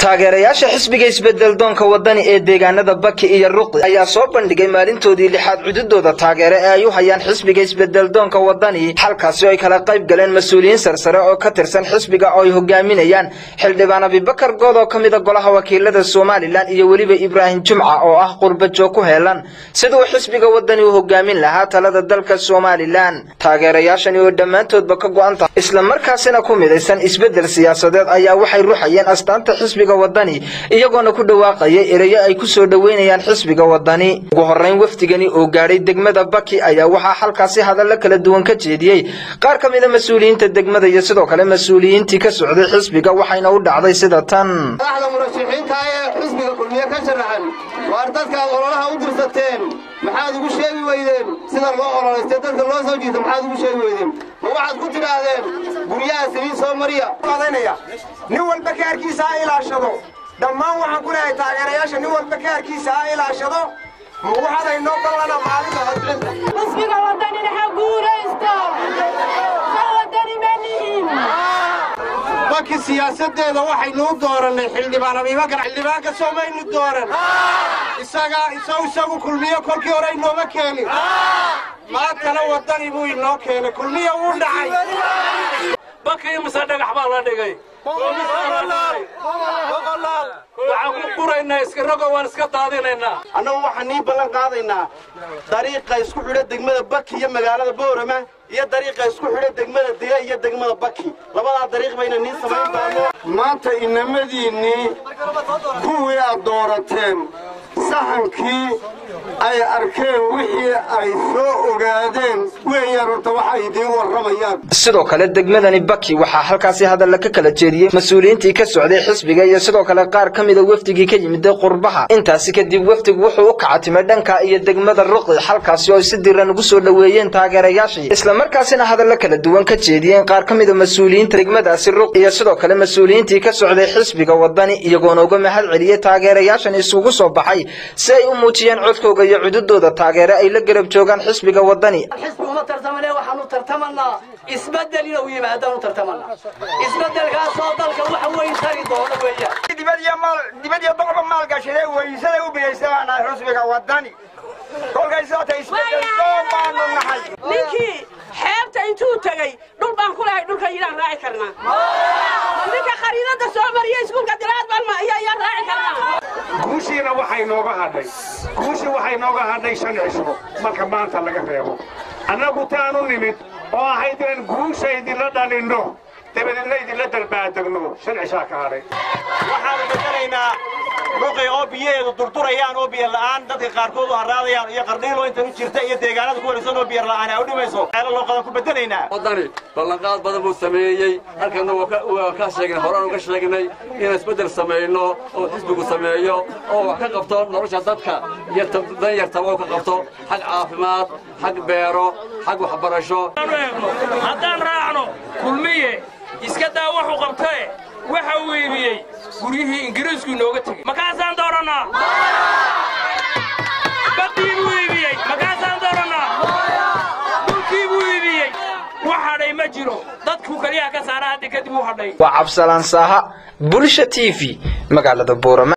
taageerayaasha xisbiga isbedeldoonka wadani ee deegaanada baki iyo ruqi ayaa soo bandhigay maalintoodii lixaad cududooda taageere ee ay u hayaan xisbiga isbedeldoonka wadani halkaasi oo ay kala qayb galeen mas-uuliyiin sarsare oo ka tirsan xisbiga oo ay hogaaminayaan xildhibaan abibakar good oo ka mida golaha wakiilada somalilan iyo weliba ibraahim jumca oo ah qurbajoog ku heelan siduu xisbiga wadani u hogaamin lahaa talada dalka somalilan taageerayaashani oo dhammaantoodba ka go-an tahay islamarkaasina ku midaysan isbedel siyaasadeed ayaa waxay ruxayeen astaanta xisbiga wadani iyagoona ku dhawaaqayay ereyo ay ku soo dhoweynayaan xisbiga wadani ugu horrayn wafdigani oo gaadhay degmada baki ayaa waxaa halkaasi hadallo kala duwan ka jeediyey qaar ka mida mas-uuliyiinta degmada iyo sidoo kale mas-uuliyiintii ka socday xisbiga waxayna u dhacday sida tan madaxda murashaxiinta ee xisbiga kulmiye ka sharaxan waar dadkaad ololaha u dirsateen maxaad ugu sheegi weydeen sida loo ololaystay dadka loo soo jiita maxaad ugu sheegi weydeen ma waxaad ku tidhaahdeen guryaha saliid soo mariya nin walba kaarkiisa ha ilaashado dhammaan waxaan ku leehay taageerayaasha nin walba kaarkiisa ha ilaashado ma waxaadaynoo ballana maalinta codbixinta xisbiga wadanina ha guuraysto ka wadani ma nihin baki siyaasadeeda waxaynu u doorannay xildhibaan abibakar xildhibaanka soomaynu dooran isaga isaw isagu kulmiyo kolkii hore inooma keenin maantana wadani buu inoo keenay kulmiyo wuu dhacay bakii mise dhagax baa la dhigay waxaan ku guraynaa iskarago waan iska daadinaynaa annagu waxaan nii ballan qaadaynaa dariiqa isku xidha degmada baki iyo magaalada boorama iyo dariiqa isku xidha degmada dila iyo degmada baki labadaa dariiq bayna nii samayn doono maanta inamadiinnii kuwii aad doorateen saxankii ay arkeen wixii ay soo ogaadeen weeyaan horta waxay idiin warramayaan sidoo kale degmadani baki waxaa halkaasi hadalla ka kala jeediyey mas-uuliyiintii ka socday xisbiga iyo sidoo kale qaar ka mida wafdigii ka yimiday qurbaha intaasi kadib wafdigu wuxuu u kacatimay dhanka iyo degmada ruqi halkaasi oo ay si diran ugu soo dhoweeyeen taageerayaashii islamarkaasina hadallo kala duwan ka jeediyeen qaar ka mida mas-uuliyiinta degmadaasi ruqi iyo sidoo kale mas-uuliyiintii ka socday xisbiga wadani iyagoona uga mahad celiyey taageerayaashan isugu soo baxay si ay u muujiyeen codkooga iyo cududooda taageere ay la garab joogaan xisbiga wadani xisbi uma tartamane waxaanu tartamanaa isbedel inuu yimaadaan u tartamanaa isbedelkaasoo dalka wax weyn tari doona weeyaan dibad iyo boqba maalgashadee weysada u biyaysanaa xusbiga wadani kolkay soota isbedeldoon baanu nahay ninkii xeebta intuu tegey dhul baan ku lahay dhulka yidaan raaci karnaa ninka khariidada soo mariya iskuulka diraad baan ma ayaan raaci karnaa guushiina waxay nooga hadhay guushii waxay nooga hadhay shan cisho marka maanta laga reebo annagu taanu nimid oo ahayd inaan guusha idinla dhalinno dabadeedna idinla dalbaadegno shan cishaa ka hadhay waxaanu bedelaynaa ruqi oo biyaheedu durdurayaan oo biyo la'aan dadka qaarkood u harraadayaan iyo qardhiilo intan u jirta iyo deegaanada ku wareegsan oo biyo la'aan ay u dhimayso ceelo loo qadan ku bedelaynaa wadani ballanqaad badan buu sameeyey halkanna waa ka sheegnay horaan uga sheegnay inaan isbeddel samayno oo xisbigu sameeyo oo wax ka qabto nolosha dadka iyo danyartaba oo ka qabto xag caafimaad xag beero xag waxbarasho haddaan raacno kulmiye iska daa wuxuu qabtae waxa uu iibiyey guryihii ingiriisku inooga tegey makaasaan doorannaa badii buu iibiyey makaasaan doorannaa dhulkii buu iibiyey wax hadhay ma jiro dadku keliyaha ka saara hadda kadib u hadhay waa cabsalaan saaha bulsha t v magaalada buurama